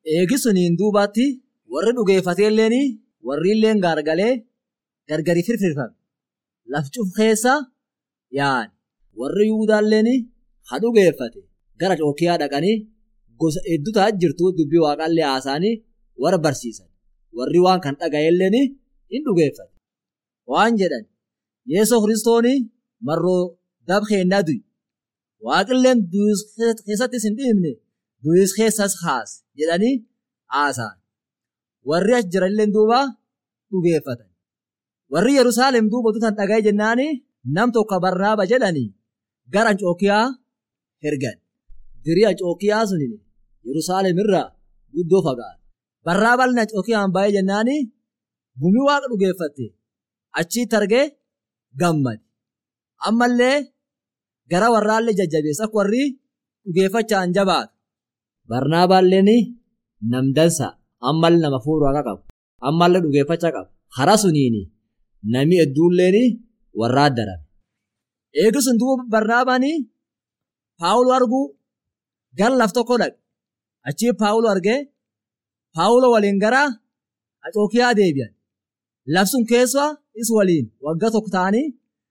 Eegi suniin duubatti warri dhugeeffateelleen warri illeen gaargalee gargari firfirfame. Lafcuf keessa yaa'an. Warri Yuudaalleen ha dhugeeffate gara cookiyaa dhaqanii gosa hedduu ta'aa jirtu dubbii waaqaallee haasa'anii warra barsiisan. Warri waan kan dhaga'elleen hin dhugeeffate. Waan jedhan Yeesoo kiristooni marroo dab keennaa du'i. Waaqilleen du'is keessattis hin dhiibne du'is keessas haas jedhanii haasa'an. Warri as jiranillee duuba dhugeeffatan. Warri Yerusaalem duuba tutan dhaga'e jennaani nam tokko Barnaaba jedhanii gara Anxookiyaa ergan. Dirii Anxookiyaa sunin Yerusaalem irraa guddoo fagaata. Barnaabaan Anxookiyaan baay'ee jennaani gumii waaqa dhugeeffatte achitti argee gammade. Ammallee gara warraallee jajjabeessa akka warri dhugeeffachaan jabaatu. Barnaabaalleen nam dansa ammallee nama fuudhu waaqa qabu. Ammallee dhugeeffachaa qabu. Hara suniin nami hedduulleen warra addarame. Eegisuun duuba Barnaabaan Paawuloo arguu gara laf tokko dhaqe. Achii Paawuloo argee Paawuloo waliin gara Anxookiyaa deebi'an. Labsuun keessa is waliin waggaa tokko ta'anii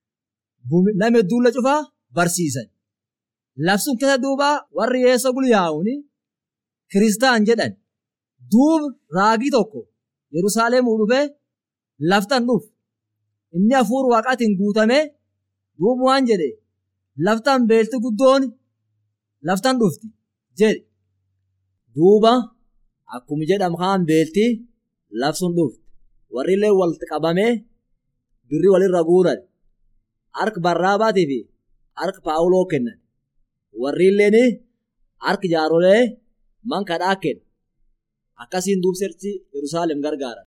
nama hedduulla cufaa barsiisan. Labsuun keessa duuba warri Yeesoo gulyaa'uun kiristaan jedhan duuba raagii tokko Yerusaalemuu dhufee laftan dhufu. Inni hafuura waaqaatiin guutamee duuba waan jedhe laftan beelti guddoon laftan dhufti jedhe. Duuba akkuma jedhamu kaan beelti labsuun dhufti. Warri illee walitti qabamee birri walirra guuran. Harka Barnaabaatii fi harka Paawuloo kennan. Warri illeen harka jaarolee man kadhaa kenna. Akkasiin duubsirchi Yerusaalem gargaara.